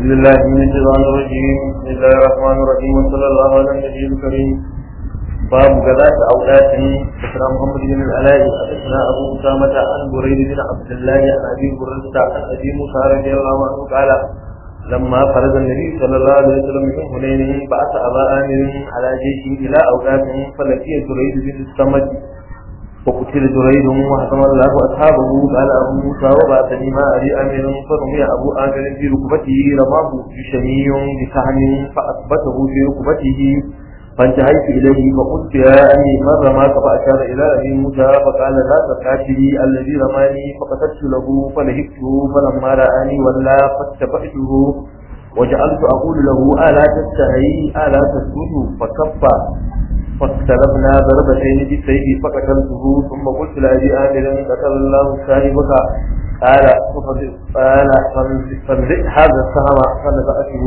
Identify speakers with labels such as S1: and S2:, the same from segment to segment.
S1: بالله من الشيطان الرجيم بسم الله الرحمن الرحيم وصلى الله على النبي الكريم باب غداة أولاد ذكر محمد بن العلاء حدثنا أبو أسامة عن بريد بن عبد الله عن أبي هريرة عن أبي موسى رضي الله عنه قال لما فرز النبي صلى الله عليه وسلم من حنين بعث أبا آمر على جيشه إلى أولاد فلقي جريد بن الصمد وقتل جريد وهزم الله أصحابه قال أبو موسى وبعثني ما أبي آمر فرمي أبو آمر في ركبته رماه بشمي بسهم فأثبته في ركبته فانتهيت إليه فقلت يا أمي من رماك فأشار إلى أبي موسى فقال لا تقاتلي الذي رماني فقتلت له فلهبته فلما رآني ولا فاتبعته وجعلت أقول له ألا تستحي ألا تسجد فكف فاختلفنا ضربتين بالسيف فقتلته ثم قلت لأبي آمر قتل الله صاحبك قال قال فانزع هذا السهم فنزعته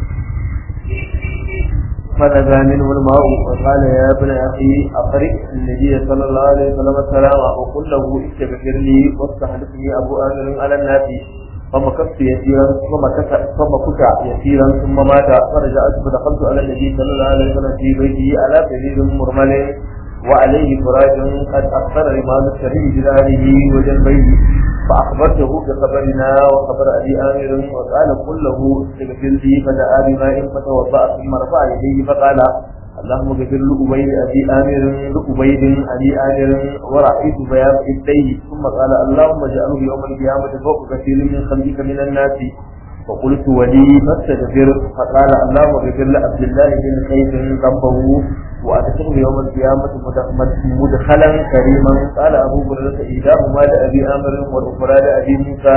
S1: فنزع منه الماء وقال يا ابن اخي اقرئ النبي صلى الله عليه وسلم السلام وقل له استغفر لي واستحدثني ابو امر على الناس فمكثت يسيرا فمكث فمكث يسيرا ثم مات فرجعت فدخلت على النبي صلى الله عليه وسلم في بيته على سرير مرمل وعليه فراج قد اكثر رمال السرير بذاره وجنبيه فأخبرته بخبرنا وخبر أبي آمر وقال قل له استغفر لي فدعا بماء فتوضأ ثم رفع يديه فقال اللهم اغفر لأبي أبي آمر لأبيد أبي آمر ورأيت بياض يديه ثم قال اللهم اجعله يوم القيامة فوق كثير من خلقك من الناس فقلت ولي فاستغفر فقال اللهم اغفر لعبد الله بن قيس ذنبه وأدخله يوم القيامة مدخلا كريما قال أبو هريرة إيداهما لأبي آمر والأخرى لأبي موسى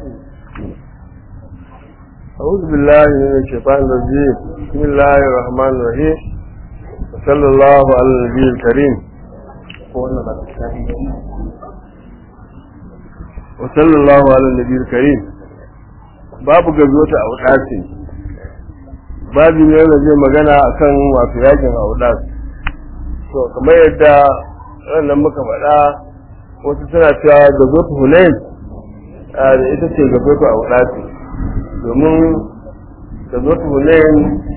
S2: أعوذ بالله من الشيطان الرجيم بسم الله الرحمن الرحيم وصلى الله على النبي الكريم وصلى الله على النبي الكريم باب غزوة أوقات babu ne da zai magana akan wato yakin audas to kamar yadda wannan muka faɗa wasu suna cewa da zotu hunain da ita ce ga zotu audas domin da zotu hunain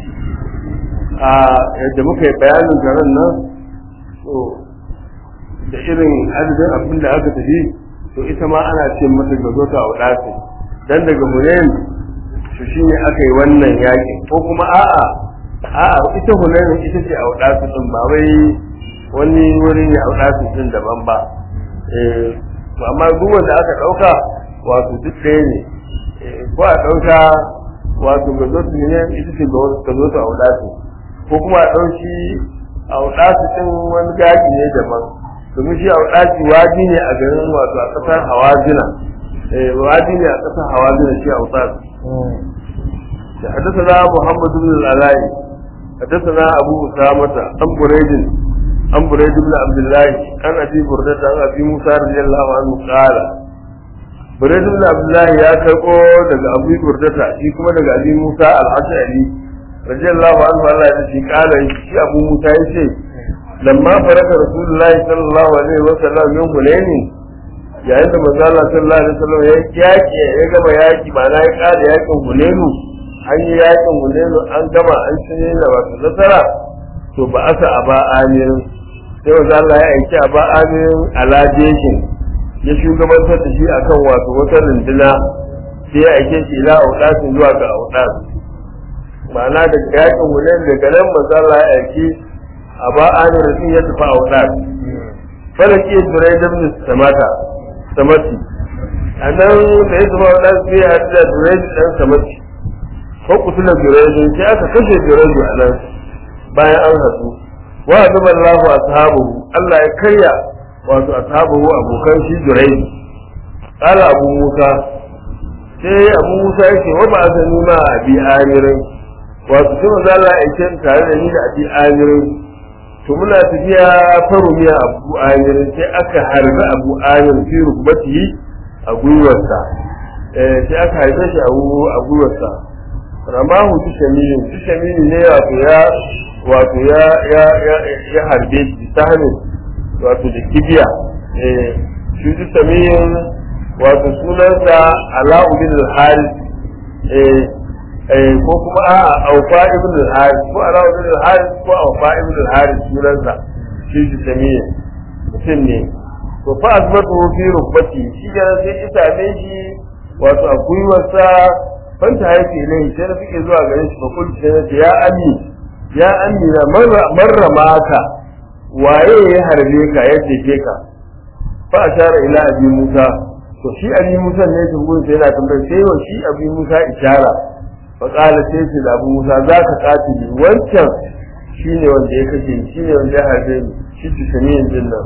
S2: a yadda muka yi bayanin garin nan to da irin adadin abin da aka tafi to ita ma ana ce mata ga zotu audas dan daga hunain to shi ne aka yi wannan yaƙi ko kuma a'a a'a ita hunainin ita ce a waɗasu ɗin ba wai wani wuri ne a waɗasu ɗin daban ba to amma duk wanda aka ɗauka wato duk ɗaya ne ko a ɗauka wato ga zo su ne ita ce ga zo su a waɗasu ko kuma a ɗauki a waɗasu ɗin wani gaji ne daban domin shi a waɗasu waji ne a garin wato a ƙasar hawazina waji ne a ƙasar hawazina shi a waɗasu حدثنا محمد بن العلاء حدثنا أبو أسامة عن بريد عن بريد بن عبد الله عن أبي بردة عن أبي موسى رضي الله عنه قال بريد بن عبد الله يا كرقو دقى أبي بردة شي كما دقى أبي موسى الأشعري رضي الله عنه الله يتشي قال شي أبو موسى يشي لما فرق رسول الله صلى الله عليه وسلم من هنين yayin da manzo Allah sallallahu alaihi wasallam ya yaki ya gama yaki ba na ya kada yakin Hunainu an yi yakin Hunainu an gama an cinye da wato nasara to ba asa aba amirin sai manzo Allah ya aiki aba amirin alajeshin ya shugabantar da shi akan wato wata runduna sai ya aike shi ila audasin zuwa ga audas ma'ana daga yakin Hunainu daga nan manzo Allah ya aiki aba amirin ya tafi audas falaki turai da samata samati a nan da ya zama ɗan sai ya da dureji ɗan samati ko kusula dureji sai aka kashe dureji a nan bayan an hasu wa zama Allahu ashabu Allah ya karya wato ashabu abokan shi dureji kala abu Musa sai abu Musa yake wa ba azani ma abi amirin wato sai manzo Allah ya ce tare da ni da abi amirin to muna tafiya farumiya abu amir sai aka harbi abu amir fi rukbatihi a gwiwarsa sai aka harbe shi a gwiwarsa ramahu tushaminin tushaminin ne wato ya wato ya ya ya ya harbe shi ta hannun wato da kibiya shi tushaminin wato sunansa ala'u bin al-haris eh ko kuma a aufa ibn al-haris ko ala ibn al-haris ko aufa ibn al-haris sunansa shi ji samiya mutum ne to fa azmatu fi rubbati shi ga sai ya same shi wato a gwiwarsa fanta haifi ilai sai na fike zuwa gare shi fa kullu sai na ce ya ami ya ami na marra maka waye ya harbe ka ya jefe ka fa ashara ila abi musa to shi abi musa ne shi gurin sai yana tambayar sai wa shi abi musa ishara fa qala sai ce da abu musa zaka katili wancan shine wanda ya kashe ni shine wanda ya harbe ni shi tusaniyin din nan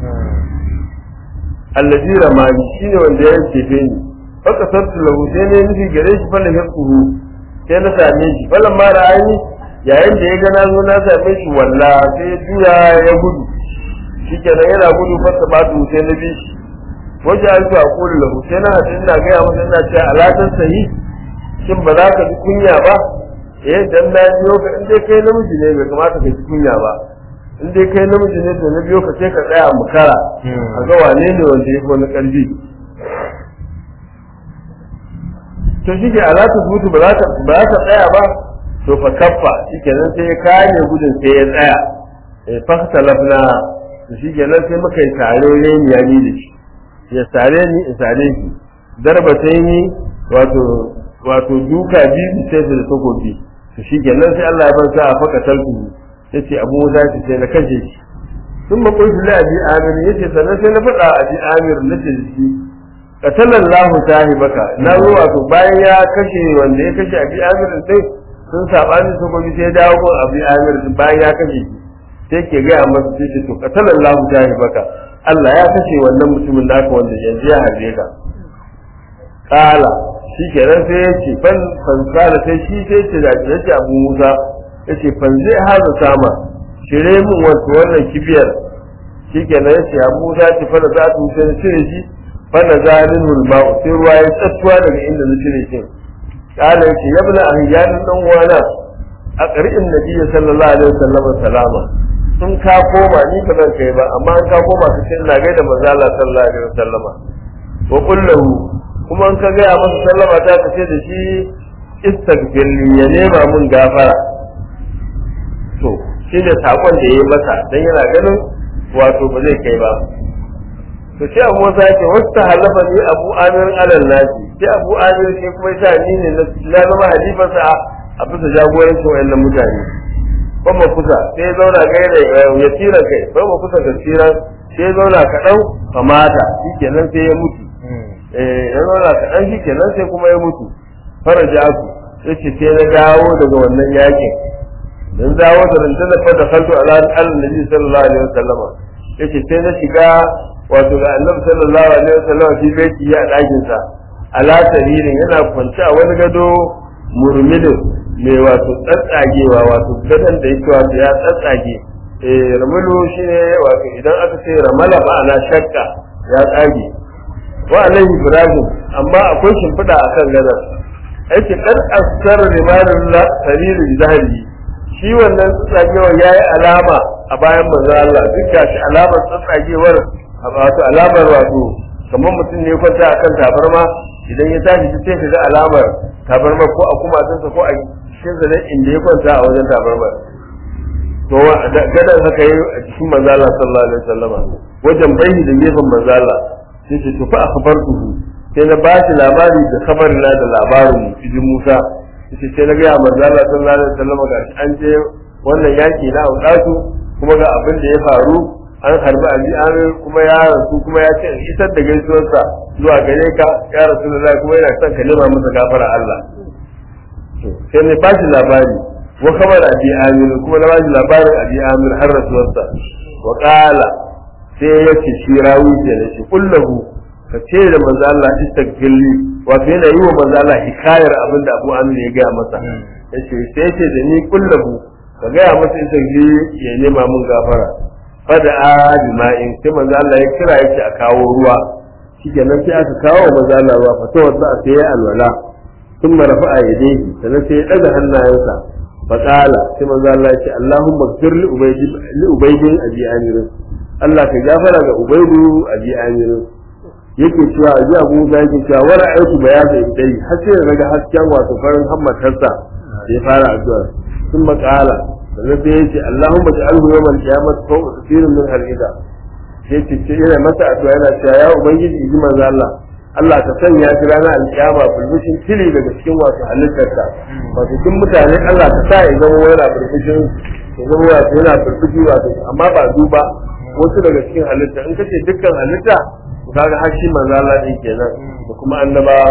S2: allazi ramani shine wanda ya jefe ni fa kasartu lahu sai ne nufi gare shi fa lahiquhu sai na same shi falan ma ra'ayi yayin da ya ga na zo na same shi walla sai ya juya ya gudu shikenan yana gudu fasa batu sai na bi shi wajen alfa a kulu lahu sai na hadin na gaya masa ina cewa alatan sahi shin ba za ka ji kunya ba eh dan na biyo ka in dai kai namiji ne bai kamata ka ji kunya ba in dai kai namiji ne to na biyo ka sai ka tsaya mu kara a ga wane ne wanda ya fi wani karfi to shi ke alata mutu ba za ka tsaya ba to fa kaffa shikenan sai ya kame gudun sai ya tsaya eh fa lafna to shikenan sai muka yi tare ne ya ni da shi ya sare ni in sare shi darba sai ni wato wato duka biyu sai da takobi to shikenan sai Allah ya bar sa a faka talku yace Abu Musa ce sai na kashe shi sun ma kullu la abi amir yace sannan sai na faɗa abi amir nace shi qatalallahu sahibaka na zo wato bayan ya kashe wanda ya kashe abi amir sai sun sabani su gobe sai dawo ko abi amir bayan ya kashe shi sai ke ga masa sai to qatalallahu sahibaka Allah ya kashe wannan mutumin naka wanda yanzu ya harbe ka kala shi kenan sai ya ce fan fan kala sai shi sai ce da ya ce abu musa ya ce fan zai haza sama shire min wato wannan kibiyar shi kenan ya ce abu musa ce fana za ta wuce na cire shi fana zalin hulma sai ruwa ya tsattuwa daga inda na cire shi kala ya ce ya bula ahyanin dan uwana a ƙar'in nabiyyi sallallahu alaihi wasallam salama in ka koma ni ba zan kai ba amma in ka koma ka ce ina gaida manzo Allah sallallahu alaihi wasallama wa kullahu kuma in ka ga masa sallama ta ka ce da shi istaghfir li ya nema mun gafara to shine sakon da yayi masa dan yana ganin wato ba zai kai ba to sai Abu Musa yake wasta halafa ni Abu Amir alal nasi sai Abu Amir shi kuma yasa ni ne na zama halifarsa a bisa jagorancin wayannan mutane kuma kusa sai zauna gaira ya tira kai kuma kusa ga tira sai zauna kaɗan kamata shikenan sai ya mutu eh ya zauna kaɗan shikenan sai kuma ya mutu faraja ku yace sai na dawo daga wannan yakin dan dawo da rundunar fa da kaltu ala annabi sallallahu alaihi wasallam yace sai na shiga wato ga annabi sallallahu alaihi wasallam shi baiti ya dakin sa ala saririn yana kwance a wani gado murmilin mai wato tsatsagewa wato gadon da yake wato ya tsatsage eh ramulu shine wato idan aka ce ramala ma'ana shakka ya tsage wa alaihi ibrahim amma akwai shimfiɗa akan gadon aiki kan askar rimanin la saririn zahiri shi wannan tsatsagewa yayi alama a bayan manzo Allah duk da shi alamar tsatsagewar wato alamar wato kamar mutum ne kwanta akan tabarma idan ya tashi sai ka ga alamar tabarma ko a kumatunsa ko a cikin sa inda ya kwanta a wajen tabarma to gadan haka yi a cikin manzo Allah sallallahu alaihi wasallama wajen bai da gefen manzo Allah sai ce to fa akhbartuhu sai na bashi labari da kabarin na da labarin cikin Musa sai sai na ga manzo Allah sallallahu alaihi wasallama ga an je wannan yaki na Udatu kuma ga abin da ya faru an harbi abi amir kuma ya rasu kuma ya ce isar da gaisuwarsa zuwa gare ka ya rasu da kuma yana son ka nema masa gafara Allah sai ne bashi labari wa kamar abi amir kuma na bashi labarin abi amir har rasuwarsa wa qala sai ya ce shi rawi ke da shi kullahu ka ce da manzo Allah istaghfirli wato yana yi wa manzo Allah hikayar abin da Abu Amir ya gaya masa yace sai ce da ni kullahu ka gaya masa istaghfirli ya nema mun gafara fada a jima'in sai manzo Allah ya kira yake a kawo ruwa shikenan sai aka kawo manzo Allah ruwa fa tawadda sai ya alwala ثم رفع يديه sannan sai ya daga hannayensa fa qala sai manzo Allah ya ce Allahumma ighfir li ubayd li ubayd abi amir Allah ka gafara ga ubaydu abi amir yake cewa a ji abu musa yake cewa wani aiki ba ya zai dai har sai da naga hasken wato farin hammatarsa da ya fara addu'a sun makala sannan sai ya ce Allahumma ja'alhu yawmal qiyamah fawqa kathirin min halida sai ce ce yana masa addu'a yana cewa ya ubangiji ji manzo Allah Allah ka sanya shi ranar alkiyama bulbushin tili daga cikin wasu halittarka wato cikin mutane Allah ka sa ya zama yana bulbushin ya zama wato yana bulbushi wato amma ba duba wasu daga cikin halitta in kace dukkan halitta to kaga har shi manzo Allah din kenan da kuma annabawa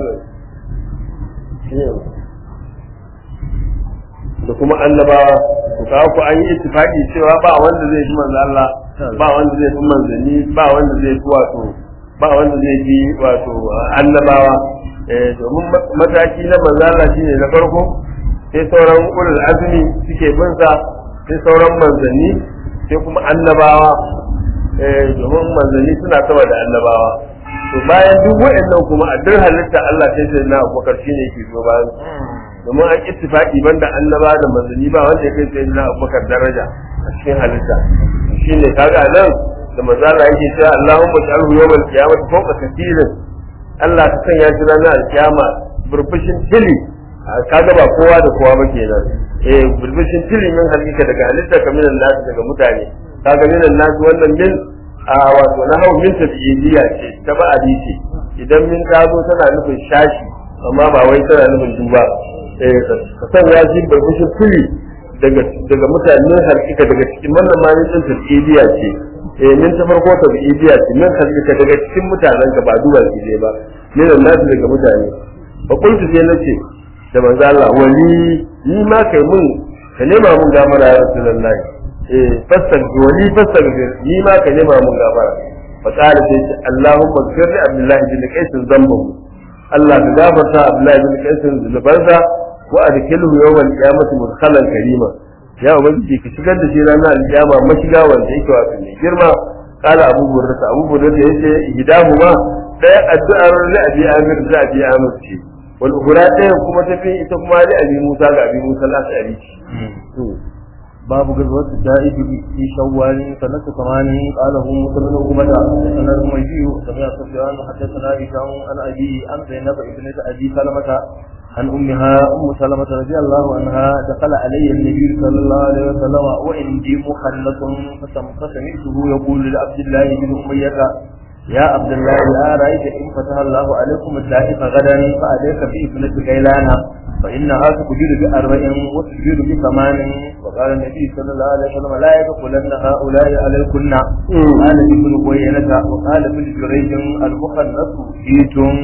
S2: da kuma annabawa to kawo ku an yi ittifaqi cewa ba wanda zai ji manzo Allah ba wanda zai fi manzanni ba wanda zai fi wato ba wanda zai fi wato annabawa eh domin mataki na manzo Allah shine na farko sai sauran ulul azmi suke bin sa sai sauran manzanni sai kuma annabawa eh domin manzanni suna sama da annabawa to bayan duk wa'annan kuma a duk halitta Allah sai sai na Abubakar shine yake so bayan domin an ittifaqi banda annaba da manzanni ba wanda ya kai sai na Abubakar daraja a cikin halitta shine kaga nan da manzala yake cewa Allahumma ja'alhu yawmal qiyamati fawqa kathirin Allah ka sanya shi ranar alkiyama burbushin tili kaga ba kowa da kowa ba kenan eh burbushin tili min halika daga halitta kaminan nasu daga mutane kaga minan nasu wannan min a wato na hau min tabi'iyya ce ta ba ce idan min ta zo tana nufin shashi amma ba wai tana nufin duba eh ka sanya shi burbushin tili daga daga mutanen halika daga cikin wannan ma min tabi'iyya ce eh min ta farko tabi'iyya ce min halika daga cikin mutanen ka ba duba shi ne ba minan nasu daga mutane fa kuntu sai nace da manzo Allah wali ni ma kai mun ka nema mun gamara ya rasulullahi eh fasal wali fasal ni ma ka nema mun gafara fa qala sai ce Allahumma ghfir li Abdullah bin Qais zambahu Allah ka gafarta Abdullah bin Qais zunubansa wa adkhilhu yawm al-qiyamati mudkhalan karima ya ubangiji ka shigar da shi ranar al-qiyama mashiga wanda yake wato mai girma qala Abu Hurairah Abu Hurairah yace ihdahuma daya addu'ar li Abi Amir da Abi Amir ce wal ukhra ɗayan kuma tafi ita kuma li Abi Musa ga Abi Musa al-Ash'ari
S1: باب غزوة الدائب في شوال سنة ثمان قاله موسى بن عقبة حدثنا الميجي سمع سفيان حدثنا هشام عن أبي عن زينب ابنة أبي سلمة عن أمها أم سلمة رضي الله عنها دخل علي النبي صلى الله عليه وسلم وعندي مخلص فسمعته يقول لعبد الله بن أمية يا عبد الله لا رأيت إن فتح الله عليكم الدائف غدا فأليك بابنة كيلانا فإنها تكبر بأربع وتكبر بثمان وقال النبي صلى الله عليه وسلم لا يدخلن هؤلاء عليكن قال ابن قيينة وقال ابن جريج المخنث جيتم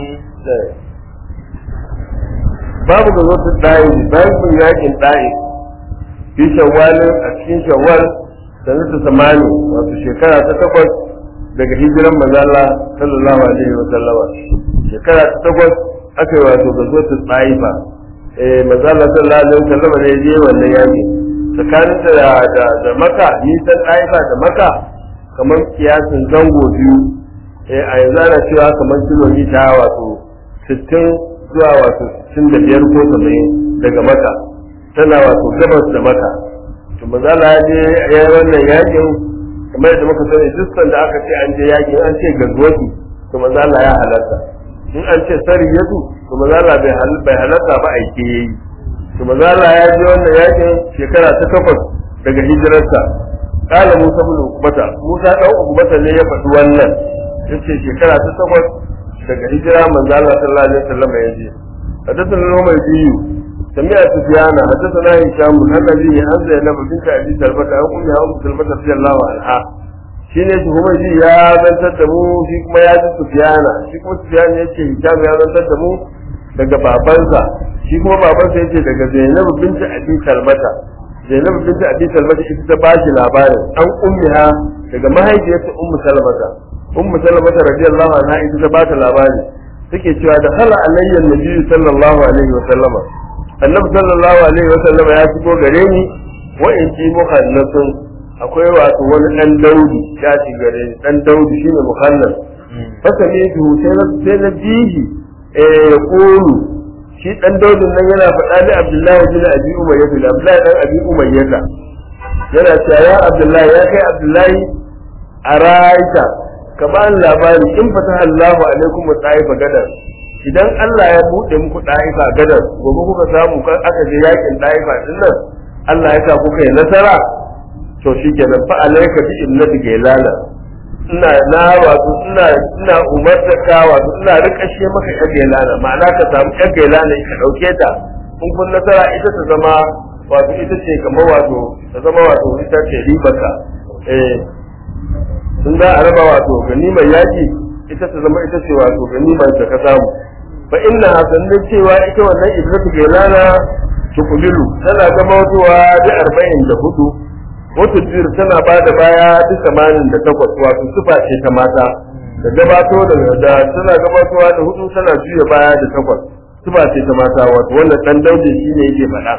S2: babu ga zotar ɗayi bayan kun yakin ɗayi fi shawwalin a cikin shawwal sanar da samani wato shekara ta takwas daga hijiran manzala sallallahu alaihi wa sallama shekara ta takwas aka yi wato ga zotar ɗayi fa eh manzala sallallahu alaihi wa sallama ne je wannan yaki tsakanin da da da maka nisan ɗayi da maka kamar kiyasin zango biyu eh a yanzu ana cewa kamar kilomita wato sittin zuwa wato sittin da biyar ko saba'in daga maka tana wato gabas da maka to mazala ya je ya yi wannan yakin kamar yadda muka sani duk da aka ce an je yakin an ce gazuwatu to mazala ya halarta in an ce sariyatu to mazala bai halarta ba aike yayi to mazala ya je wannan yakin shekara ta takwas daga hijirarsa kala musa bin ukbata musa dan ukbata ne ya faɗi wannan yace shekara ta takwas daga hijira manzo Allah sallallahu alaihi wasallam ya je حدثنا اليوم الدين سمع سفيان حدثنا هشام عن ابي عن زينب بنت ابي سلمة عن امها ام سلمة رضي الله عنها shine shi kuma shi ya zantar da mu shi kuma ya ji sufiyana shi kuma sufiyana ya ce hisham ya zantar da mu daga babansa shi kuma babansa ya ce daga zainab binti abi salmata zainab binti abi salmata ita ta ba shi labarin an ummiha daga mahaifiyarta ummu salmata ummu salmata radiyallahu anha ita ta ba ta labari take cewa da hala alayya nabi sallallahu alaihi wa sallama annabi sallallahu alaihi wa sallama ya shigo gare ni wa in ji muhannasun akwai wato wani dan daudi ya ci gare ni dan daudi shine muhannas fasa ne su sai na sai na jihi eh ya kulu shi dan daudin nan yana faɗa ni abdullahi bin abi umayyah da abdullahi dan abi umayyah yana cewa ya abdullahi ya kai abdullahi a ra'aita ka ba ni labari in fata Allahu alaikum wa ta'ifa gadar idan Allah ya bude muku ta'ifa gadar gobe kuka samu kan aka je yakin ta'ifa din nan Allah ya sa kuka yi nasara to shikenan fa alayka bi innati gailala ina na wato ina ina umarta ka wato ina rikashe maka yar gailana ma'ana ka samu yar gailana ka dauke ta in kun nasara ita ta zama wato ita ce kamar wato ta zama wato ita ce ribarka eh sun za a raba wato ganimar yaki ita ta zama ita ce wato ganimar da ka samu fa inna hasannin cewa ita wannan idratu gailana tukulilu tana zama zuwa da arba'in da hudu wata jir tana ba da baya da tamanin da takwas wato sufa ce ta mata da gabato da da tana gabatowa da hudu tana juya baya da takwas sufa ce ta mata wato wannan dan dauje shine yake faɗa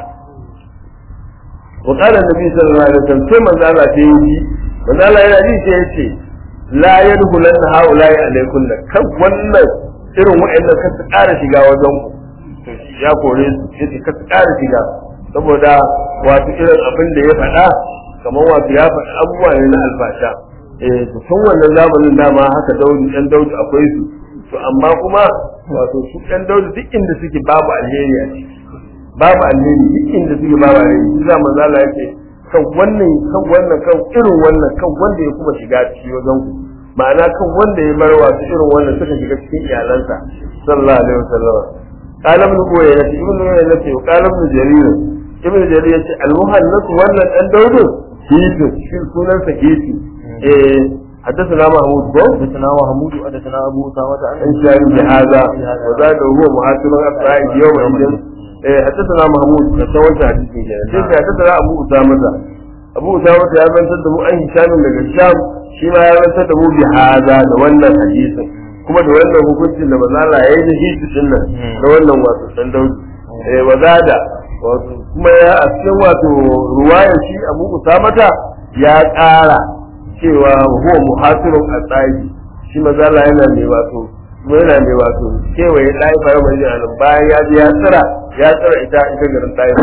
S2: wa qala nabi sallallahu alaihi wasallam sai manzo Allah ta yi manzo Allah yana ji sai yace la yadkhulanna haula'i alaikum kan wannan irin wa'annan kan su ƙara shiga wajen ku to ya kore su yace ka su ƙara shiga saboda wato irin abin da ya faɗa kamar wato ya faɗi abubuwa ne na albasha eh to tun wannan zamanin dama haka daudi ɗan daudi akwai su to amma kuma wato su ɗan daudi duk inda suke babu alheri a ciki babu alheri duk inda suke babu alheri shi za manzo Allah yake kan wannan kan wannan kan irin wannan kan wanda ya kuma shiga ciki wajen ku ma'ana kan wanda ya bar wasu irin wannan suka shiga cikin iyalansa sallallahu alaihi wasallam qala ibn uwayna ibn uwayna ce qala ibn jarir ibn jarir yace al-muhannas wannan dan daudu kitu shi sunan sa kitu eh حدثنا محمود بن
S1: حدثنا محمود حدثنا ابو اسامه عن
S2: ان شاء بهذا وزاد هو محاسب الافراد يوم الدين حدثنا محمود كسوان حديث كده حدثنا ابو اسامه ابو اسامه ya zantar da mu an hishamin daga sham shi ma ya zantar da mu bi hada da wannan hadisin kuma da wannan hukuncin da manzo Allah ya yi da hisu din nan da wannan wato dan daudi eh wazada wato kuma ya a cikin wato ruwayar shi Abu Usamata ya ƙara cewa huwa muhasirun asai shi manzo Allah yana ne wato kuma yana ne wato kewaye ɗaya fara mai jina bayan ya je ya tsira ya tsira ita ita garin ɗaya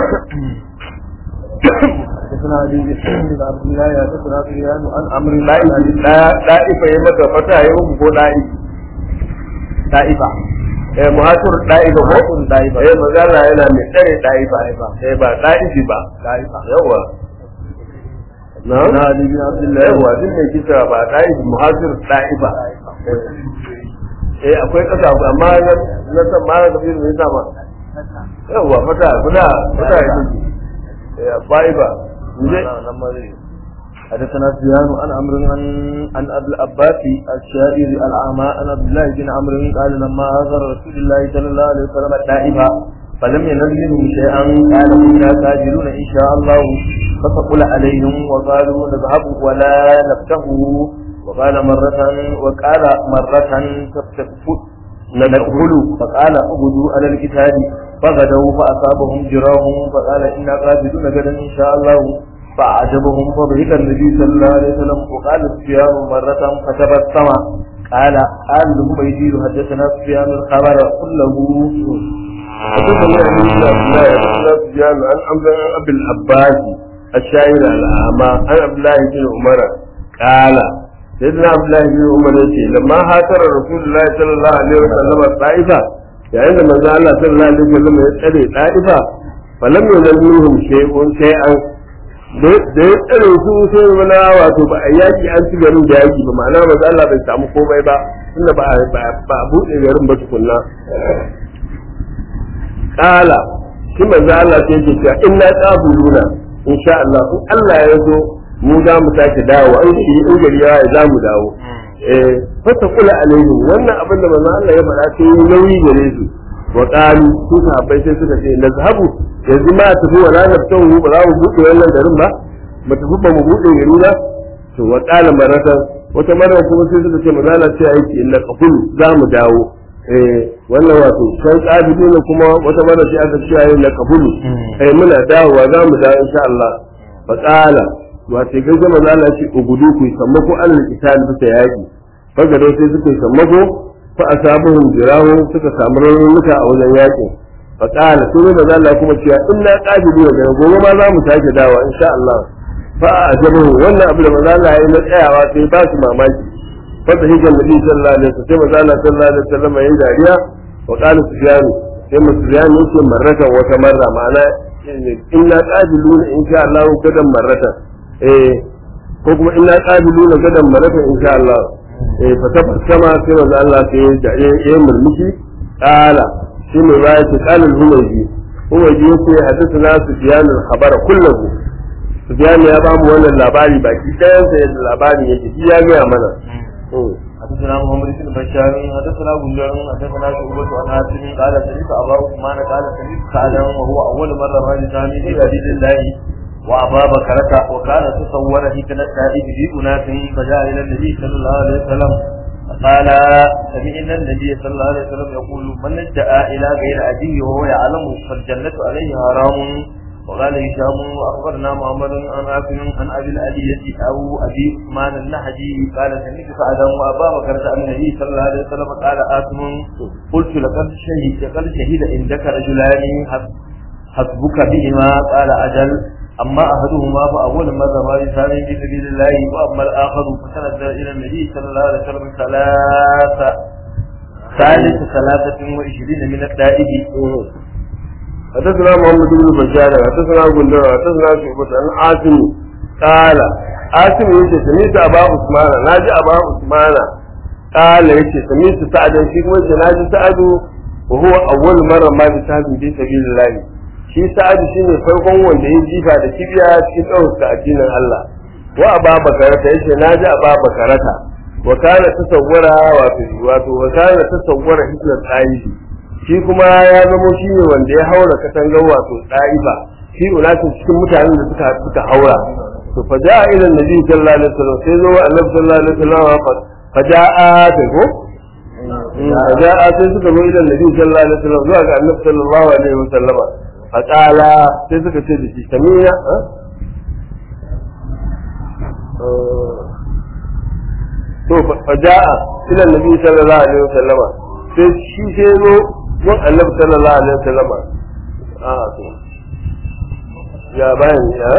S1: حدثنا علي بن عبد الله حدثنا سفيان عن عمرو
S2: ɗa'ifa ya maka fata ya uku ko ɗa'i
S1: طائفه
S2: eh muhasir ɗa'ifa ko
S1: Muhasir ɗa'ifa.
S2: eh magana yana mai tsare ɗa'ifa eh ba ɗa'ifi ba
S1: طائفه
S2: yawa na
S1: حدثنا علي بن عبد الله
S2: yawa duk mai kisa ba ɗa'ifi muhasir ɗa'ifa eh akwai ƙasa amma na san ma na tafi mai sama yawa fata fata fata ya take eh ɗa'ifa je
S1: حدثنا سفيان عن عمرو عن عن ابي العباس الشاعر الاعمى عن عبد الله بن عمرو قال لما هاجر رسول الله صلى الله عليه وسلم الطائفه فلم ينل منهم شيئا قال كنا تاجرون ان شاء الله فثقل عليهم وقالوا نذهب ولا نفتح وقال مرة وقال مرة تفتفت ندخل فقال اغدوا على الكتاب فغدوا فأصابهم جراهم فقال إنا قابلون غدا إن شاء الله فأعجبهم فضحك النبي صلى الله عليه وسلم وقال سفيان مرة فتبسم قال قال له يجير حدثنا سفيان الخبر كله
S2: حدثنا ابن عبد الله حدثنا سفيان عن عبد ابي العباس الشاعر الاعمى عن عبد الله بن عمر قال سيدنا عبد الله بن عمر يقول لما هاجر رسول الله صلى الله عليه وسلم الطائفه yayin da manzo Allah sallallahu alaihi wasallam ya tsare da'ifa falam yuzallihum shay'un shay'an da ya tsare su sai mana wato ba a yaki an ci garin da yaki ba ma'ana manzo Allah bai samu komai ba tunda ba ba a buɗe garin ba tukunna kala shi manzo Allah sai yake cewa inna qabuluna insha Allah in Allah ya zo mu za mu sake dawo an shi in gari ya za mu dawo eh fata kula alaihim wannan abin da manzo Allah ya faɗa sai yi nauyi gare su wa qalu su sahabbai sai suka ce nazhabu yanzu ma tafi wala naftahu ba za mu buɗe wannan garin ba ba tafi ba mu buɗe gari ba to wa qala maratan wata mara kuma sai suka ce manzo Allah sai aiki inna qafulu za mu dawo eh wannan wato kan ƙabilu ne kuma wata mara sai aka ce ayi na kabulu eh muna dawowa za mu dawo insha Allah fa qala wato kai zama za Allah ce ugudu ku sammako alal qital bisa yaki fa gado sai suka sammako fa asabuhum jirahu suka samu raunuka a wajen yakin fa qala sai da Allah kuma cewa inna qabilu ne gobe ma za mu sake dawowa insha Allah fa ajabu wannan abu da manzo Allah ya yi na tsayawa sai ba su mamaki fata hijan nabi sallallahu alaihi wasallam sai manzo Allah sallallahu alaihi wasallam yayi dariya wa qala sufyan sai mu sufyan yake marrata wata marra ma'ana inna qabiluna insha Allah gadan marrata eh ko kuma inna qabiluna gadan marrata insha Allah eh fa tabassama sai manzo Allah sai da yayi murmushi qala shi ne ba yake qala al-humaydi humaydi yake hadathana sufyan al-khabara kullahu sufyan ya ba mu wannan labari baki ɗayan sa yadda labari yake shi ya ga mana
S1: حدثنا محمد بن بشار حدثنا بندر حدثنا شعبة عن حاتم قال سمعت أبا عثمان قال سمعت سعدا وهو أول مرة رأى ثاني في حديث الله وأبا بكرة وكان تصور في التائب في أناس فجاء إلى النبي صلى الله عليه وسلم فقال سمعنا النبي صلى الله عليه وسلم يقول من ادعى إلى غير أبيه وهو يعلم فالجنة عليه حرام وقال هشام واخبرنا محمد عن عاصم عن ابي الالية او ابي عثمان النهدي قال سمعت سعدا وابا بكر عن النبي صلى الله عليه وسلم قال عاصم قلت لقد شهد لقد شهد عندك رجلان حسبك بهما قال اجل اما احدهما فاول ما ذهب لسانه في سبيل الله واما الاخر فتنزل الى النبي صلى الله عليه وسلم ثلاثه ثالث ثلاثة وعشرين من الدائب
S2: حدثنا محمد بن بشار حدثنا غندر حدثنا شعبة عن عاصم قال عاصم يجي سميت أبا عثمان ناجي أبا عثمان قال يجي سميت سعد في كما ناجي سعد وهو أول مرة ما بسعد في سبيل الله shi sa'adu shine farkon wanda ya jifa da kibiya cikin ɗaukaka addinin Allah wa aba bakarata yace naji aba bakarata wa kana tasawwara wato wato wa kana tasawwara hikmat ayyidi shi kuma ya zamo shi ne wanda ya haura katangar wato ɗa'ifa shi ulatin cikin mutanen da suka suka haura to fa ja'a ila nabi sallallahu alaihi wasallam sai zo annabi sallallahu alaihi wasallam fa ja'a ta ko fa ja'a sai suka zo ila nabi sallallahu alaihi wasallam zuwa ga annabi sallallahu alaihi wasallam fa qala sai suka ce da shi samina to fa ja'a ila nabi sallallahu alaihi wasallam sai shi sai zo mun annabi sallallahu alaihi wasallam a to ya bayan ya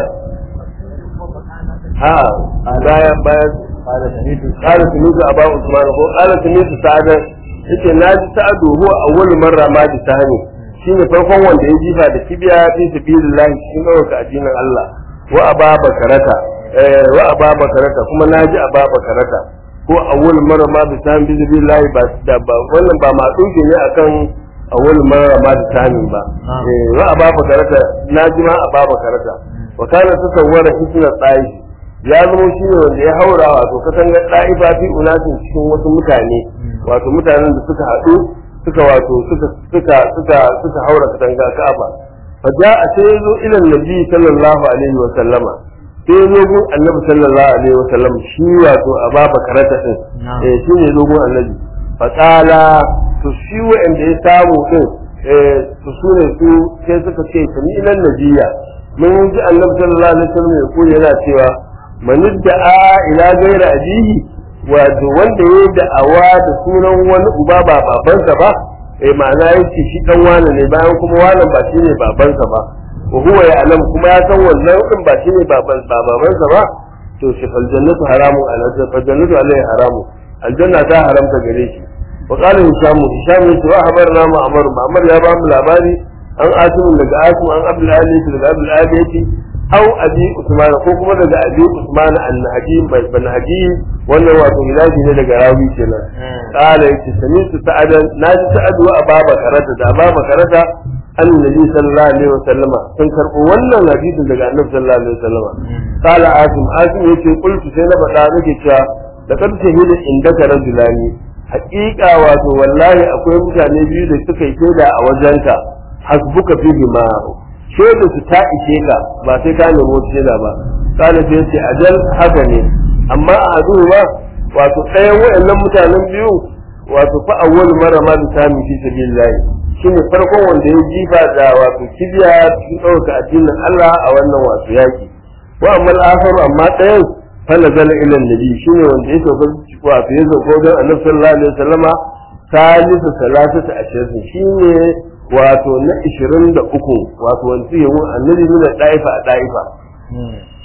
S2: ha bayan bayan
S1: قال سمعت
S2: قال سميت ابا عثمان ko قال سميت سعد yace na ji sa'adu huwa awwal marra ma bi sahani shine farkon wanda ya jifa da kibiya fi sabilillah cikin ɗaukaka addinin Allah wa aba bakarata eh wa aba bakarata kuma na ji aba bakarata ko awwal marra ma bi sahani fi sabilillah ba da ba wannan ba ma dauke ne akan awwal marra ma bi sahani ba eh wa aba bakarata na ji ma aba bakarata wa kana tasawwara hisna tsayi ya zama shi ne wanda ya haura wato katangar ɗa'ifa fi unatin cikin wasu mutane wato mutanen da suka haɗu suka wato suka suka suka suka haura katanga ka'aba fa ja'a sai ya zo ilan nabi sallallahu alaihi wa sallama sai ya zo gun annabi sallallahu alaihi wa sallam shi wato ababa karata din eh shi ne zo gun annabi fa qala to shi wa'anda ya samu din eh to su ne su sai suka ce kami ilan nabiya mun ji annabi sallallahu alaihi wa sallam ya koyi yana cewa man da'a ila gaira abihi wato wanda ya da'awa da sunan wani uba ba babansa ba eh ma'ana yake shi dan wani ne bayan kuma wannan ba shine babansa ba wa huwa ya'lam kuma ya san wannan din ba shine baban ba babansa ba to shi fal jannatu haramun alaihi fal jannatu alaihi haramun aljanna ta haramta gare shi wa qala hisham hisham yace wa habarna ma'mar ma'mar ya ba mu labari an asimu daga asimu an abdul ali daga abdul ali yace au abi usman ko kuma daga abi usman an-nahdi ban hadi wannan wato ilahi ne daga rawi kenan qala yace sami'tu sa'adan naji sa'adu wa ababa karata da ababa karata annabi sallallahu alaihi wasallama sun karbo wannan hadisin daga annabi sallallahu alaihi wasallama qala asim asim yace qultu sai na faɗa nake cewa da kan shahida indaka rajulani haƙiƙa wato wallahi akwai mutane biyu da suka yi shaida a wajenka hasbuka fihi ma shaida su ta ishe ka ba sai ka nemo shaida ba kana sai ce ajal haka ne amma a hadu ba wato ɗayan wayannan mutanen biyu wato fa awwal mara ma bisami fi sabilillah shine farkon wanda ya jifa da wato kibiya cikin ɗaukaka addinin Allah a wannan wato yaki wa amma al amma ɗayan fa nazala ila nabi shine wanda ya sauka wato ya sauka don annabi sallallahu alaihi wasallama salisu salasata ashirin shine wato na ishirin da uku wato wanzu yawon annabi nuna ɗaifa a ɗaifa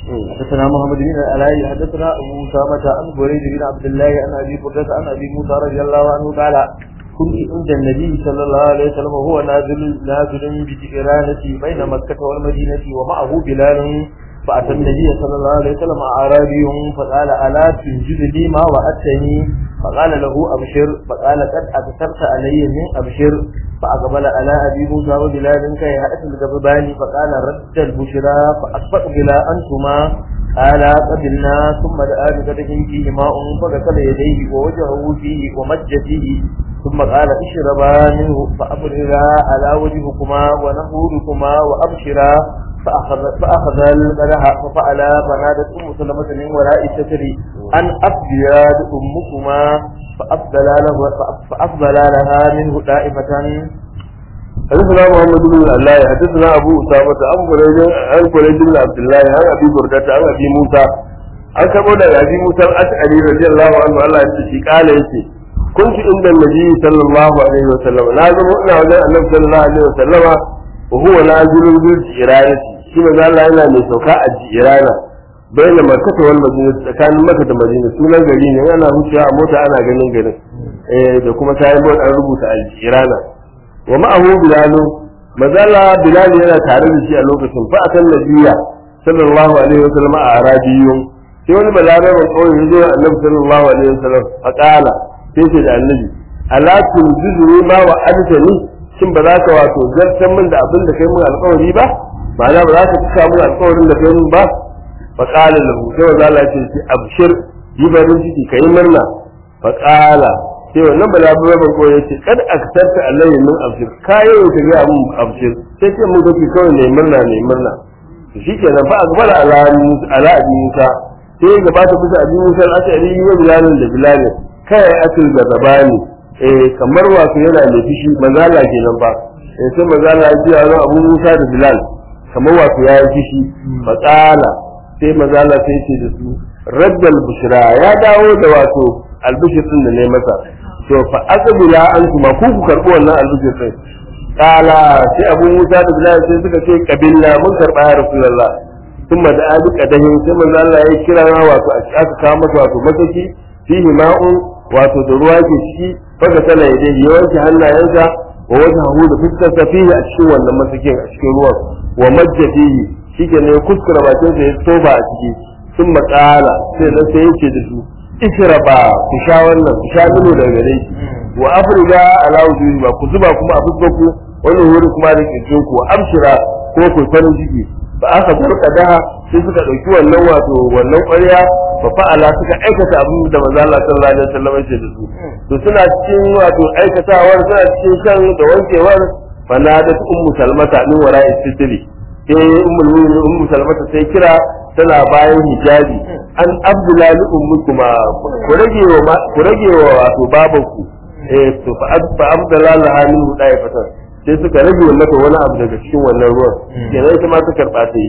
S1: حدثنا محمد بن العلاء حدثنا ابو اسامه عن بريد بن عبد الله عن ابي بردة عن ابي موسى رضي الله عنه قال كنت عند النبي صلى الله عليه وسلم وهو نازل نازل بجيرانة بين مكة والمدينة ومعه بلال فأتى النبي صلى الله عليه وسلم أعرابي فقال ألا تنجز لي ما وعدتني فقال له أبشر فقال قد أكثرت علي من أبشر فأقبل على أبي موسى وبلال كي هأت الجببان فقال رد البشرى فأصبح بلا أنتما قال قبلنا ثم دعا بقدح فيه ماء فغسل يديه ووجهه فيه ومج فيه ثم قال اشربا منه فأبررا على وجهكما ونهوركما وأبشرا فأخذ, فأخذ القدح ففعلا فنادت أم سلمة من وراء الستر أن أفجاد أمكما فأفضل له فأفضل لها منه دائمة
S2: حدثنا محمد بن الله حدثنا ابو اسامه عن بريد عن بريد بن عبد الله عن ابي برده عن ابي موسى an karbo daga abi musa al-ash'ari radiyallahu anhu Allah ya ce kala yace kuntu inda nabi sallallahu alaihi wa sallam na zama ina wajen annabi sallallahu alaihi wa sallama wa huwa nazilun bil jiranati shi manzo Allah yana mai sauka a jirana bayan makka wal madina tsakanin makka da madina sunan gari ne yana wucewa a mota ana ganin garin eh da kuma sai an rubuta al-jirana wa ma'ahu bilalu mazala bilal yana tare da shi a lokacin fa akan nabiya sallallahu alaihi wa sallam a arabiyun sai wani balaraban kawai ya zo annabi sallallahu alaihi wa sallam fa qala sai ce da annabi ala tunzuru ma wa adtani shin ba za ka wato zartan min da abin da kai mun alƙawari ba ma'ana ba za ka cika mun alƙawarin da kai mun ba fa qala lahu sai wa zalla ce abshir yi barin ciki kai murna fa qala sai wannan balabura ba ko yace kad aktarta alayhi min abshir kayo ta ga mun abshir sai ce mun kake kawai ne murna ne murna to shikenan fa akbala ala ala abi musa sai gaba ta kusa abi musa al-ashari wa bilal da bilal kai asil da zabani eh kamar wato yana da fishi manzala kenan ba eh sai manzala ya ji ran abu musa da bilal kamar wato ya yi fishi matsala sai manzala sai ce da su raddal bushra ya dawo da wato albishir din da ne masa to fa aqbila antuma ku ku karbi wannan albishir din kala sai abu musa da bilal sai suka ce kabilla mun karba ya rasulullah thumma da abi kadahin sai manzo Allah ya kira na wato aka kawo masa wato mataki fihi ma'un wato da ruwa ke ciki faka tana ya dai yawanci hannayensa wa wajhahu da fuskar sa fihi a cikin wannan masakin a cikin ruwan wa majja fihi shike ne kuskura bakin sa ya toba a ciki thumma qala sai da sai yake da su ishraba ku sha wannan ku sha mino daga gare shi wa afriga ala wujuhi ba ku zuba kuma a fuskar ku wani wuri kuma da kirjin ku abshira ko ku farin ciki ba aka barka daha sai suka dauki wannan wato wannan ƙwarya fa fa'ala suka aikata abin da manzo Allah sallallahu alaihi wasallam ya da su to suna cikin wato aikatawar suna cikin shan da wankewar fanadat ummu salmata min wara'i sitri sai ummul mu'minin ummu salmata sai kira tana bayan hijabi an abdullahi ummukuma ku rage wa ku rage wa wato babanku eh to fa fa abdullahi min hudai fatan sai suka rage mata wani abu daga cikin wannan ruwan kenan ita ma ta karba ta yi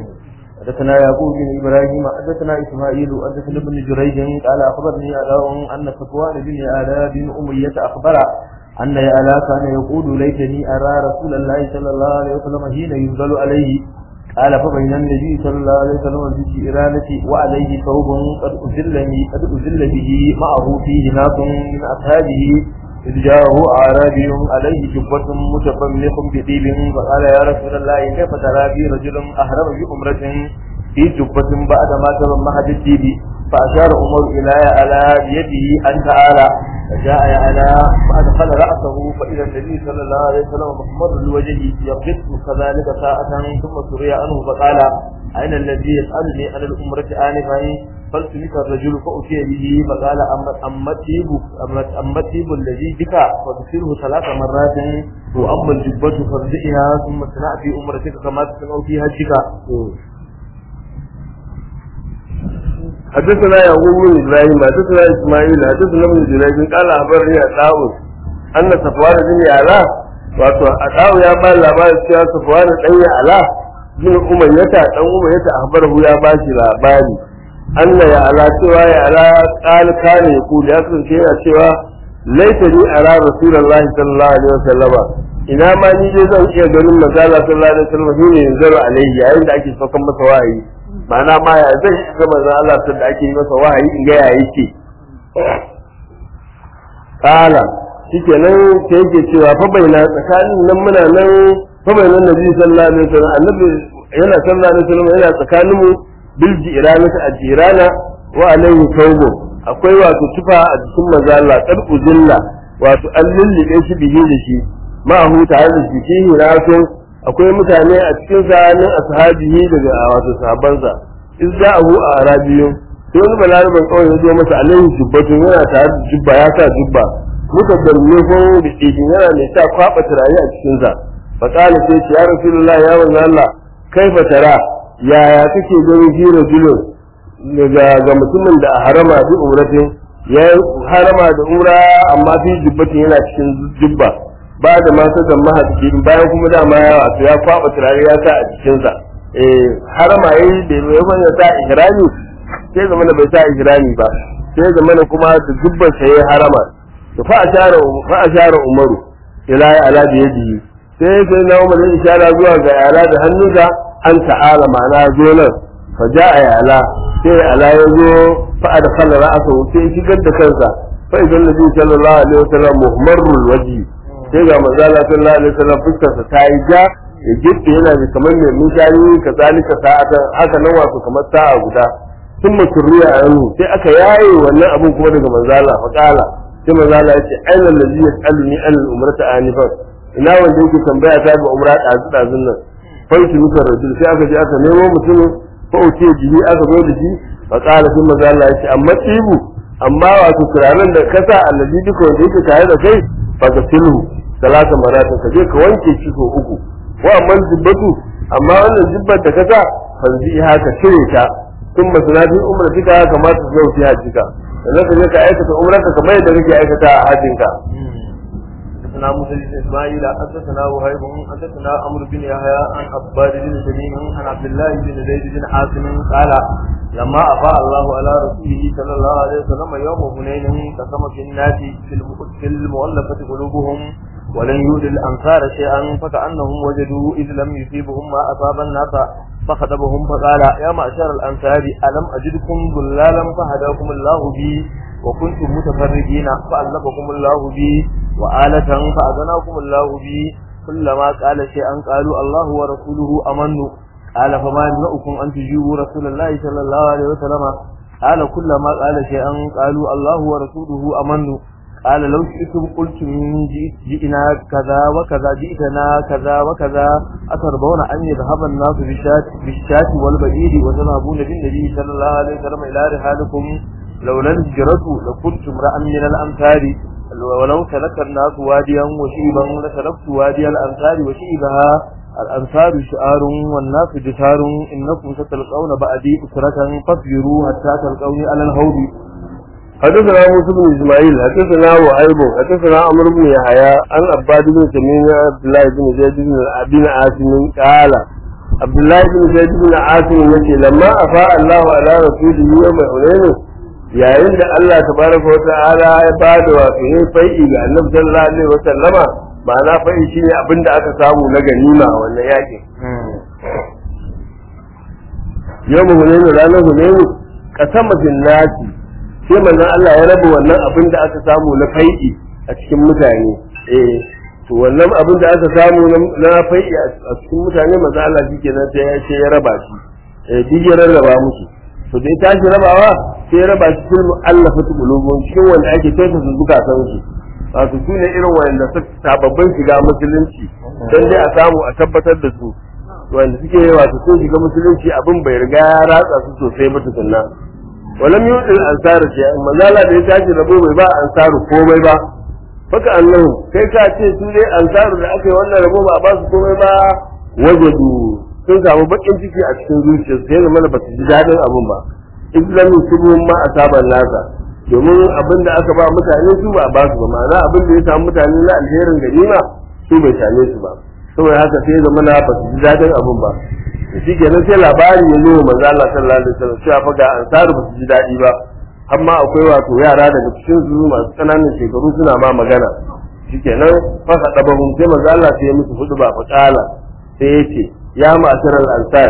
S1: حدثنا يعقوب بن ابراهيم حدثنا اسماعيل حدثنا ابن جريج قال اخبرني علاء ان صفوان بن علاء بن اميه اخبر ان علاء كان يقول ليتني ارى رسول الله صلى الله عليه وسلم حين ينزل عليه قال فبين النبي صلى الله عليه وسلم بالجيرانة وعليه ثوب قد أزلني قد أزل به معه فيه ناس من أصحابه إذ جاءه أعرابي عليه جبة متفمخ بطيب فقال يا رسول الله كيف ترى بي رجل أهرم بأمرة في جبة بعد ما تضمها بالطيب فأشار عمر إلى على بيده أن تعالى فجاء على فأدخل رأسه فإذا النبي صلى الله عليه وسلم محمر الوجه يقف كذلك ساعة ثم سري عنه فقال أين الذي يسألني عن الأمرة آنفا فالتمس الرجل فأتي به فقال أما الطيب أما الطيب الذي بك فاغسله ثلاث مرات وأما الجبة فارجئها ثم اصنع في أمرتك كما تصنع في حجك
S2: حدثنا يعقوب بن ابراهيم حدثنا اسماعيل حدثنا ابن جريج قال اخبرني عطاء ان صفوان بن علاء wato Adawu ya ba labarin cewa Sufwan dan Ya'la bin Umayyata dan Umayyata akhbarahu ya ba shi labari Allah ya ala cewa ya ala qal kana yaqul ya kasance yana cewa laita ni ala rasulullahi sallallahu alaihi wasallama ina ma ni dai zan iya ganin manzala sallallahu alaihi wasallam shine yanzu alaihi yayin da ake saukan masa wahayi ma'ana ma ya zai yi ga manzon Allah sun da ake yi masa wahayi in ga ya yake kala shikenan sai yake cewa fa baina tsakanin nan muna nan fa baina nabi sallallahu alaihi wasallam annabi yana sallallahu alaihi wasallam yana tsakanin mu bil jirana ta ajirana wa alaihi thawbu akwai wato tufa a jikin manzo Allah qad uzilla wato an lullube shi bihi da shi ma hu tare da shi shi rasul akwai mutane a cikin zanin ashabihi daga wato sahabbansa in ja'ahu a arabiyun sai wani balaraban kawai ya zo masa alaihi jubbatun yana tare da jubba ya sa jubba muka dalme ko da cikin yana mai sa kwaba turare a cikin sa fa qala sai ce ya rasulullah ya manzo Allah kaifa tara yaya kake ganin fi rajulun daga ga mutumin da a harama bi umratin ya harama da umra amma fi jubbatin yana cikin jubba ba da ma da mahaddi bayan kuma dama ya wato ya kwaba turare ya sa a cikin sa eh harama yayi da ya wanda sa ihrami sai zama bai sa ihrami ba sai zama kuma da jubban sa yayi harama to fa ashara fa ashara umaru ila ala da yaji sai sai na umar ya ishara zuwa ga ala da hannunsa an ta'ala ma'ana zo nan fa ja'a ya ala sai ala ya zo fa adkhala ra'sahu sai shigar da kansa fa idan nabi sallallahu alaihi wasallam muhammarul wajhi sai ga manzo Allah sallallahu alaihi wasallam fuskarsa ta yi ja ya gitse yana da kamar mai mutane ka zalika sa'atan haka nan wato kamar sa'a guda sun muturriya a yanzu sai aka yaye wannan abun kuma daga manzo Allah fa kala sai manzo Allah ya ce aina allazi yas'aluni an al-umrata anifan ina wanda yake tambaya ta ga umra dazu dazun nan fa shi muka rajul sai aka je aka nemo mutumin fa uce jihi aka zo da shi fa kala sai manzo Allah ya ce amma tibu amma wato turaren da kasa allazi duka wanda yake tare da kai fa ka silhu salasa maratin ka je ka wanke shi ko uku wa amma jibbatu amma wannan jibbar da kasa fanzi haka cire ta sun masanadi umar tika kamata su zauki hajjika sannan ka je ka aikata umrarka kamar yadda kake aikata a hajjinka
S1: حدثنا موسى بن اسماعيل حدثنا وهيب حدثنا عمرو بن يحيى عن عباد بن سليم عن عبد الله بن زيد بن حاتم قال لما افاء الله على رسوله صلى الله عليه وسلم يوم هنين قسم في الناس في المؤلفه قلوبهم ولن يؤذي الأنصار شيئا فكأنهم وجدوا إذ لم يصيبهم ما أصاب الناس فخطبهم فقال يا معشر الأنصار ألم أجدكم ضلالا فهداكم الله بي وكنتم متفرقين فألفكم الله بي وآلة فأذناكم الله بي كلما قال شيئا قالوا الله ورسوله أمنوا قال فما يمنعكم أن تجيبوا رسول الله صلى الله عليه وسلم قال كلما قال شيئا قالوا الله ورسوله أمنوا قال لو شئتم قلتم جئنا كذا وكذا جئتنا كذا وكذا أترضون أن يذهب الناس بالشاة, بالشاة والبعير وتذهبون بالنبي صلى الله عليه وسلم إلى رحالكم لولا الهجرة لكنت امرأ من الأمثال ولو سلك الناس واديا وشيبا لسلكت وادي الأمثال وشيبها الأمثال شعار والناس جسار إنكم ستلقون بعدي أسرة فاصبروا حتى تلقوني على الهود
S2: حدثنا موسى بن اسماعيل حدثنا وهيب حدثنا عمرو بن يحيى عن عباد بن تميم عبد الله بن زيد بن بن عاصم قال عبد الله بن زيد بن عاصم يقول لما افاء الله على رسوله يوم حنين yayin da Allah tabaraka wa ta'ala ya bada wato yin fai'i ga Annabi sallallahu alaihi wa sallama ma'ana fai'i shine abinda aka samu na ganima a wannan yakin yawm hunayn ranar hunayn qasama bin nasi sai manzon Allah ya raba wannan abin da aka samu na fai'i a cikin mutane eh to wannan abin da aka samu na fai'i a cikin mutane manzon Allah shi kenan sai ya ce ya raba shi eh duk ya rarraba musu to dai tashi rabawa sai ya raba shi cikin mu'allafatu qulubun cikin wanda ake tafi su zukatan su wato su ne irin wanda suka sababbin shiga musulunci dan dai a samu a tabbatar da su wanda suke wato sun shiga musulunci abin bai riga ya ratsa su sosai ba tukunna walam yudil ansaru ce manzala da ya tashi rabo bai ba ansaru komai ba faka annahu kai ka ce su dai ansaru da aka yi wannan rabo ba a ba su komai ba wajadu sun samu bakin ciki a cikin zuciya sai zama da basu ji dadin abun ba islam subhum ma asaban nasa domin abin da aka ba mutane su ba ba su ba ma'ana abin da ya samu mutane na alherin ganima su bai same su ba saboda haka sai zama na basu ji dadin abun ba shi kenan sai labari ya zo manzo Allah sallallahu alaihi wasallam cewa fa ga ansaru ba su ji daɗi ba amma akwai wato yara daga cikin su masu ƙananan shekaru suna ma magana shi kenan fa ka daba mun sai manzo Allah sai ya musu hudu ba fa kala sai ya ce ya ma'asharal ansar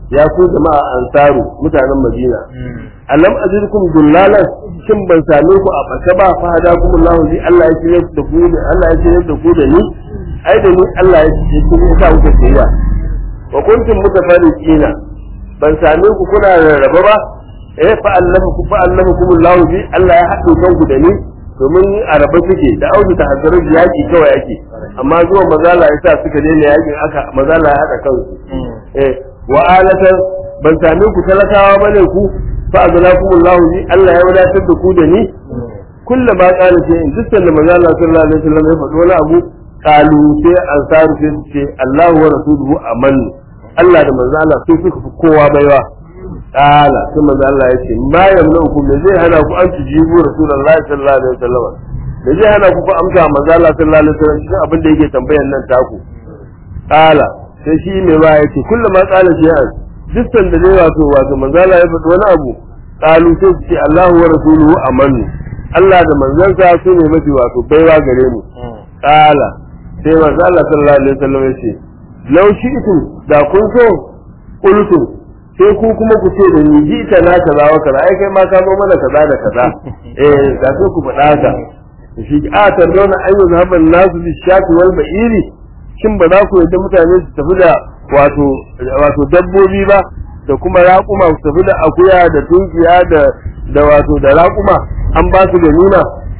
S2: ya ku jama'a ansaru mutanen madina alam ajirkum dullalan shin ban same ku a bace ba fa hadakum Allah li Allah ya shirye da ku da Allah ya shirye da ku da ni ai da ni Allah ya shirye ku ne sa ku shirya wa kuntum mutafarriqina ban same ku kuna rarraba ba eh fa allafa ku fa allafakum Allah bi Allah ya haɗu kanku da ni domin a raba suke da audu ta hasarar yaki kawai yake amma zuwa mazala ya sa suka daina yakin aka mazala ya haɗa kansu eh wa alatan ban same ku talakawa bane ku fa azlakum Allah ni Allah ya wadatar da ku da ni kullu ma qala sai in dukkan da manzo Allah sallallahu alaihi wasallam ya faɗo wani abu qalu sai ansaru sai su ce Allah wa rasuluhu aman Allah da manzo Allah sai suka fi kowa baiwa qala sai manzo Allah ya ce ma yamnuku me zai hana ku an tujibu rasulullahi sallallahu alaihi wasallam me zai hana ku ku amsa manzo Allah sallallahu alaihi wasallam cikin abin da yake tambayan nan taku qala sai shi mai ba ya ce kullum ma tsala shi yan dukkan da dai wato wato manzala ya faɗi wani abu qalu sai su ce Allahu wa rasuluhu amanu Allah da manzansa su ne mafi wato baiwa gare mu qala sai manzo Allah sallallahu alaihi wasallam ya ce law shi'tu da kun so qultu sai ku kuma ku ce da ni ji ta na kaza wa kaza ai kai ma ka zo mana kaza da kaza eh da sai ku faɗa haka shi a tardona ayyuhu haban nasu bi shati wal ba'iri shin ba za ku yadda mutane su tafi da wato wato dabbobi ba da kuma raƙuma su tafi da akuya da tunkiya da da wato da raƙuma an ba su da nuna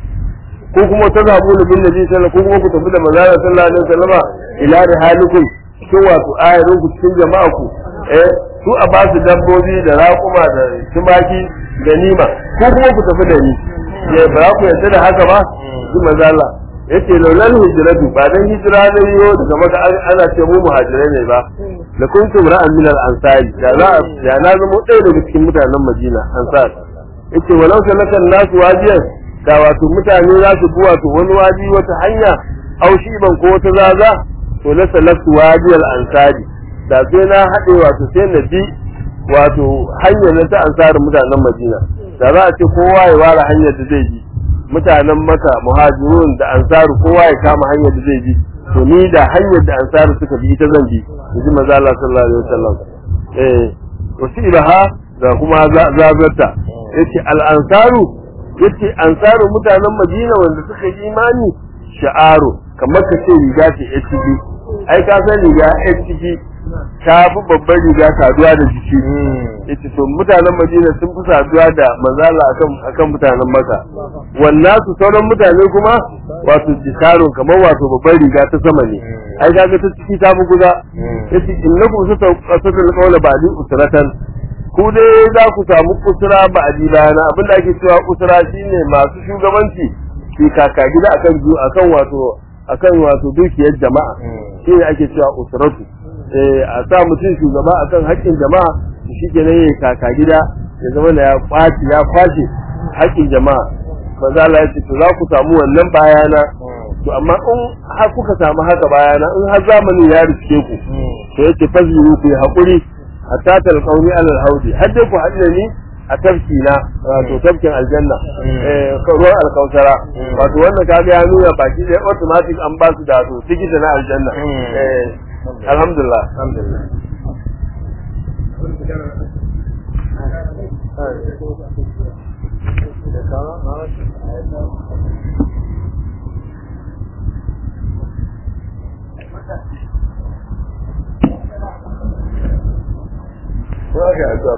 S2: ko kuma ta zabu da bin nabi sallallahu ko kuma ku tafi da manzara sallallahu alaihi wasallam ila da halikum cikin wato ayarin ku cikin jama'a ku eh su a ba su dabbobi da raƙuma da tumaki da nima ko kuma ku tafi da ni ba za ku yarda da haka ba shi manzo Allah yace laulal hijratu ba dan hijira ne yo daga maka ana ce mu muhajirai ne ba la kuntum ra'an min al ansari da za da na zama ɗaya daga cikin mutanen Madina ansar yace walau sanakan nasu wajiyan da wato mutane za su bi wato wani waji wata hanya au ban ko wata zaza to la salatu wajiyal ansari da sai na haɗe wato sai na bi wato hanyar na ta ansarin mutanen Madina da za a ce kowa ya ware hanyar da zai bi mutanen maka muhajirun da ansaru kowa ya kama hanyar da zai bi to ni da hanyar da ansaru suka bi ita zan bi ji manzo Allah sallallahu alaihi wasallam eh wasilaha da kuma zazarta yace al ansaru yace ansaru mutanen Madina wanda suka yi imani sha'aru kamar ka ce riga ce HTV ai ka san riga HTV ta fi babbar riga saduwa da jiki yace to mutanen Madina sun fi saduwa da manzala akan akan mutanen Makka wannan su sauran mutane kuma wato jisarun kamar wato babbar riga ta sama ne ai kaga ta ciki ta fi guda yace innakum sataqatul qawla ba'di usratan ku dai za ku samu usra ba'di bayana abinda ake cewa usra shine masu shugabanci ki kaka gida akan akan wato akan wato dukiyar jama'a shine ake cewa usratu a sa mutum shugaba akan haƙƙin jama'a shi ke nan ya kaka gida ya zama da ya kwaci ya kwashe haƙƙin jama'a ba za Allah ya ce to za ku samu wannan bayana to amma in har kuka samu haka bayana in har zamani ya riske ku to yake faziru ku yi haƙuri hatta talqauni alal haudi har dai ku haɗu ni a tafki na wato tafkin aljanna eh ruwan alkausara wato wannan kaga ya nuna baki ɗaya automatic an ba su da to tikiti na aljanna eh alhamdulillah alhamdulillah Okay,